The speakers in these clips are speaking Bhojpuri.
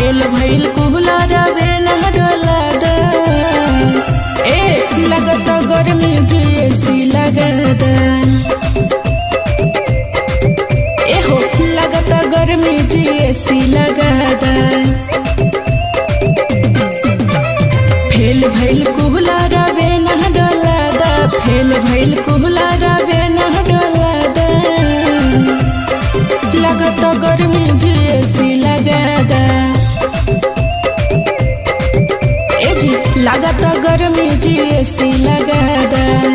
फेल भइल कुहलर बेन डोला द ए लगत गर्मी जेसी लगद ए हो लगत गर्मी जेसी लगद फेल भइल कुहलर बेन डोला द फेल भइल कुहलर बेन डोला द लगत गर्मी जेसी लगद ए जी लागत गर्मी जेसी लगद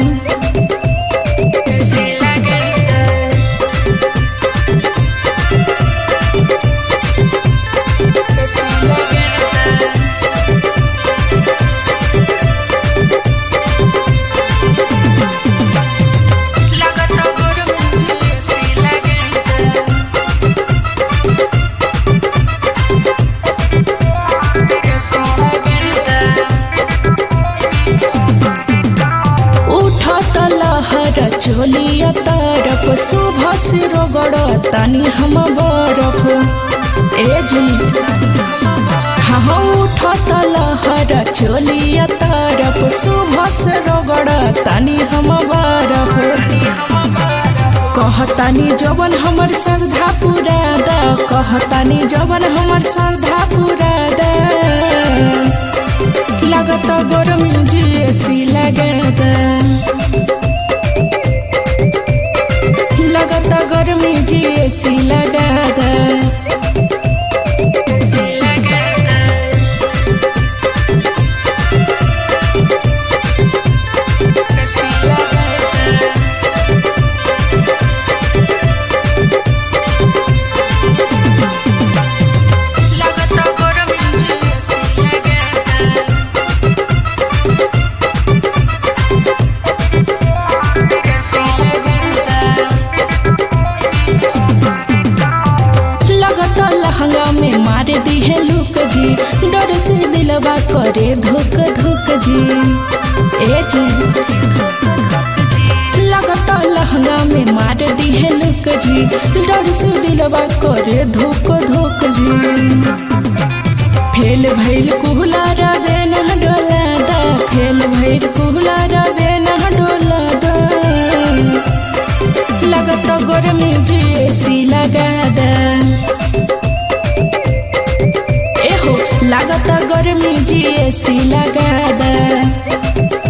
लागत गर्मी जेसी लगद उठत लहर चोलिया तरफ सुबह से रोगड़ तानी हम बरफ ए जी हाँ उठत लहर चोलिया तरफ सुबह से रोगड़ तानी हम बरफ कहतानी जवन हमर श्रद्धा पूरा द कहतानी जवन हमर श्रद्धा पूरा द लगत गरमी जेसी लगद लगत गरमी जेसी लगद लगत गरमी जेसी लगद लगत लहंगा में मार दी है लुक जी डर से दिलवा करे धुक धुक जी ए जी लगत लहंगा में मार दी है लुक जी डर से दिलवा करे धुक धुक जी फेल भइल कुहला रवे न डोला दा फेल भइल कुहला रवे न डोला दा लगत गर्मी जेसी लगद ए हो लागत गर्मी जेसी लगद